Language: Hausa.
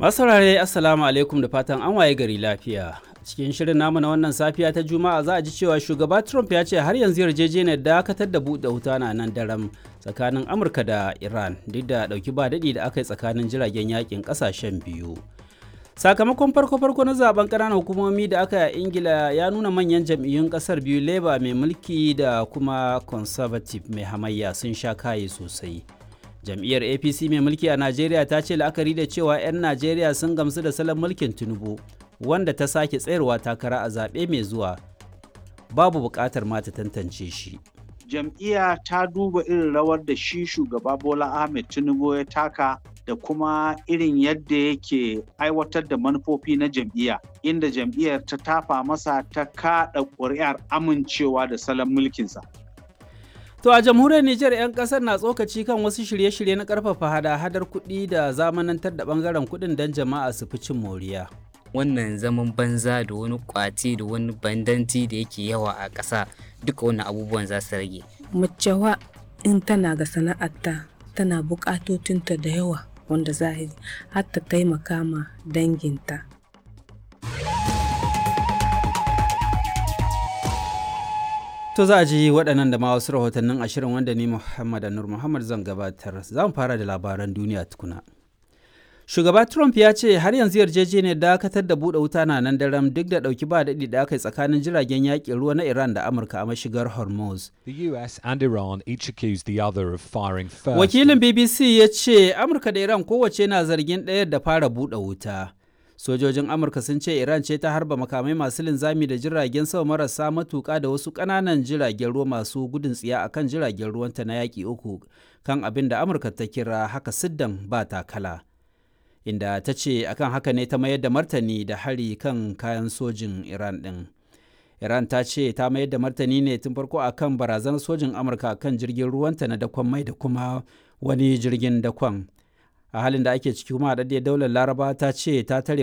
Masu saurare Assalamu alaikum da fatan an waye gari lafiya. Cikin shirin namu na wannan safiya ta Juma'a za a ji cewa shugaba Trump ya ce har yanzu yarjejeniyar dakatar da buɗe wuta na nan daram tsakanin Amurka da Iran duk da ɗauki ba daɗi da aka yi tsakanin jiragen yakin ƙasashen biyu. Sakamakon farko-farko na zaben ƙananan hukumomi da aka yi a Ingila ya nuna manyan jam'iyyun ƙasar biyu Labour mai mulki da kuma Conservative mai hamayya sun sha kaye sosai. jam'iyyar apc mai mulki a najeriya ta ce la'akari da cewa 'yan najeriya sun gamsu da salon mulkin tinubu wanda ta sake tsayarwa takara a zaɓe mai zuwa babu buƙatar ma ta tantance shi jam'iyya ta duba irin rawar da shi shugaba bola ahmed tinubu ya taka da kuma irin yadda yake aiwatar da manufofi na jam'iyya inda jam'iyyar ta tafa masa ta kaɗa ƙuri'ar amincewa da salon mulkinsa To a jamhuriyar Nijar 'yan kasar na tsokaci kan wasu shirye-shirye na karfafa hada-hadar kuɗi da zamanantar da bangaren kuɗin don jama'a su fi cin moriya. Wannan zaman banza da wani kwaci da wani bandanci da yake yawa a ƙasa duka wannan abubuwan za su rage. Macewa in tana ga sana'arta tana buƙatotinta da yawa wanda za har ta taimaka ma danginta. To za a ji waɗannan da ma wasu rahotannin ashirin wanda ni Muhammad Anur Muhammad zan gabatar. Za mu fara da labaran duniya tukuna. Shugaba Trump ya ce har yanzu yarjejeniyar dakatar da buɗe wuta na nan daram duk da ɗauki ba daɗi da aka yi tsakanin jiragen yaƙin ruwa na Iran da Amurka a mashigar Hormuz. The US and Iran each accused the other of firing first. Wakilin BBC ya ce Amurka da Iran kowace na zargin ɗayar da fara buɗe wuta. sojojin amurka sun ce iran ce ta harba makamai masu linzami da jiragen sama marasa matuka da wasu ƙananan jiragen ruwa masu gudun tsiya a kan jiragen ruwanta na yaƙi uku kan abin da amurka ta kira haka siddan ba takala inda ta ce akan haka ne ta mayar da martani da hari kan kayan sojin iran ɗin iran ta ce ta mayar da martani ne tun farko akan barazanar sojin amurka kan jirgin ruwanta na dakon mai da kuma wani jirgin dakon a halin da ake ciki kuma haɗaɗɗiyar daular laraba ta ce ta tare